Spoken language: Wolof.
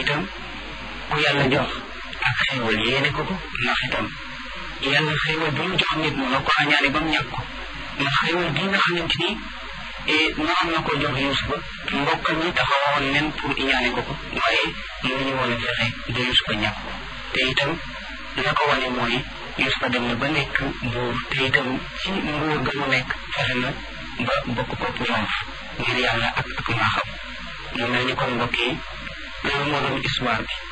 itam ku yàlla jox ak xéewal yéene ko ko ndax itam yàlla xéewal bi mu jox nit mënoo ko añaane ba mu ñàkk ko ndax xéewal gi nga xamante ni noonu na ko jox Yuusufa mbokkam ñi taxawoon nen pour iñaane ko ko waaye mënuñu woon a fexe ba Yuusufa ñàkk ko te itam la ko wane mooy Yuusufa dem na ba nekk buur te itam ci nguur ga mu nekk fexe na ba bokk ko ñoom ngir yàlla ak ak maaxam mu mel ni kon mbokk yi loolu moo doon histoire bi